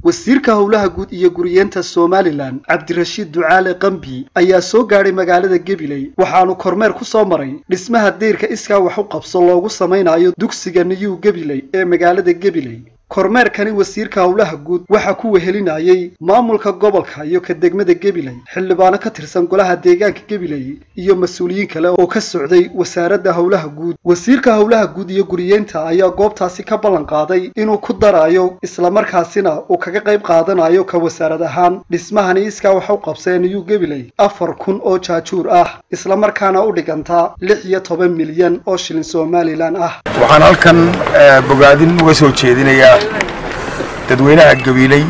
wasiirka howlaha guud iyo guriyeenta somalilan cabdirashiid ducaale qambi ayaa soo gaadhay magaalada gabiley waxaanu kormeer ku soo maray dhismaha deyrka iskaa wax u qabso loogu samaynayo dugsiga niyuu gabiley ee magaalada gabiley kormeerkani wasiirka howlaha guud waxaa ku wehelinayay maamulka gobolka iyo ka degmada gabiley xildhibaano ka tirsan golaha deegaanka gabiley iyo mas-uuliyiin kale oo ka socday wasaaradda howlaha guud wasiirka howlaha guud iyo guriyeenta ayaa goobtaasi ka ballan qaaday inuu ku darayo islamarkaasina uu kaga qayb qaadanayo ka wasaarad ahaan dhismahani iskaa wax u qabsee niyuu gabiley afar kun oo jaajuur ah islamarkaana u dhiganta lix iyo toban milyan oo shilin somalilan ah waxaan halkan bogaadin uga soo jeedinayaa dadweynaha gabiiley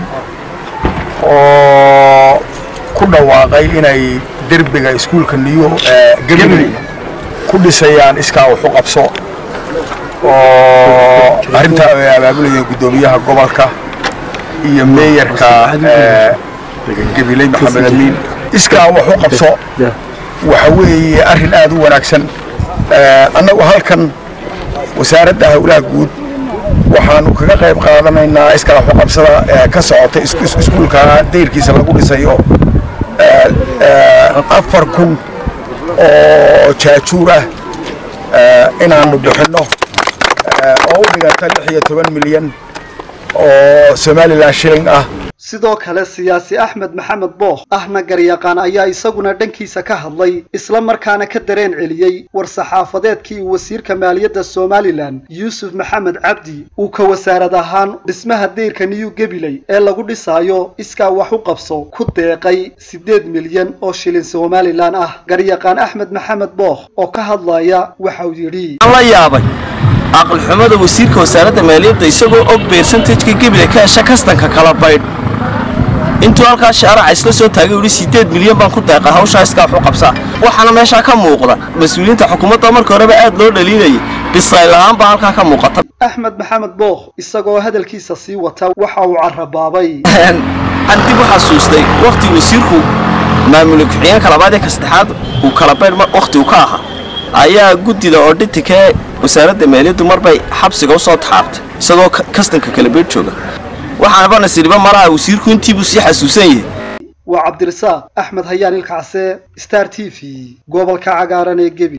oo ku dhawaaqay inay derbiga iskuulka niyo gabiley ku dhisayaan iskaa wax u qabso oo arrintaa ay abaabulayeen guddoomiyaha gobolka iyo meeyarka gabiley maxamed amiin iskaa wax u qabso waxa weeye arrin aad u wanaagsan annagu halkan wasaaradda howlaha guud waxaanu kaga qayb qaadanaynaa iskaa waxu qabsada ka socota iskuulka dayrkiisa lagu dhisayo afar kun oo jaajuur ah inaanu bixinno oo u dhiganta lix iyo toban milyan oo somalilan shilling ah sidoo kale siyaasi axmed maxamed bookh ahna garyaqaan ayaa isaguna dhankiisa ka hadlay isla markaana ka dareen celiyey war-saxaafadeedkii uu wasiirka maaliyadda somalilan yuusuf maxamed cabdi uu ka wasaarad ahaan dhismaha deyrka niyu gabiley ee lagu dhisaayo iskaa wax u qabso ku deeqay siddeed milyan oo shilin somalilan ah garyaqaan axmed maxamed bookh oo ka hadlaya waxauu yidhi la yaabay aqalxumada wasiirka wasaaradda maaliyadda isagoo og beersantajka gabiley ka hesha kastanka kala baydh intuu halkaa shaaraca isla soo taagay uhi siddeed milyan baan ku deeqa hawshaa iskaa wax u qabsaa waxaana meeshaa ka muuqda mas-uuliyiinta xukuumadda marka horeba aad loo dhaliinayay bisayl ahaan baa halkaa ka muuqata axmed maxamed bookh isagoo hadalkiisa sii wata waxa uu carabaabay aan dib u xasuustay wakhtii wasiirku maamula ku-xigeenka labaad ee ka saddexaad uu kala baydh wakhti uu ka ahaa ayaa guddida oo dhitikee wasaaradda maaliyaddu marbay xabsiga u soo taxaabtay isagoo kastanka kala beedh jooga waxaanaba nasiriba malaha wasiirku intiibuu sii xasuusan yahay waa cabdirasaaq axmed hayaan ilkacse star t v gobolka cagaaran ee gebi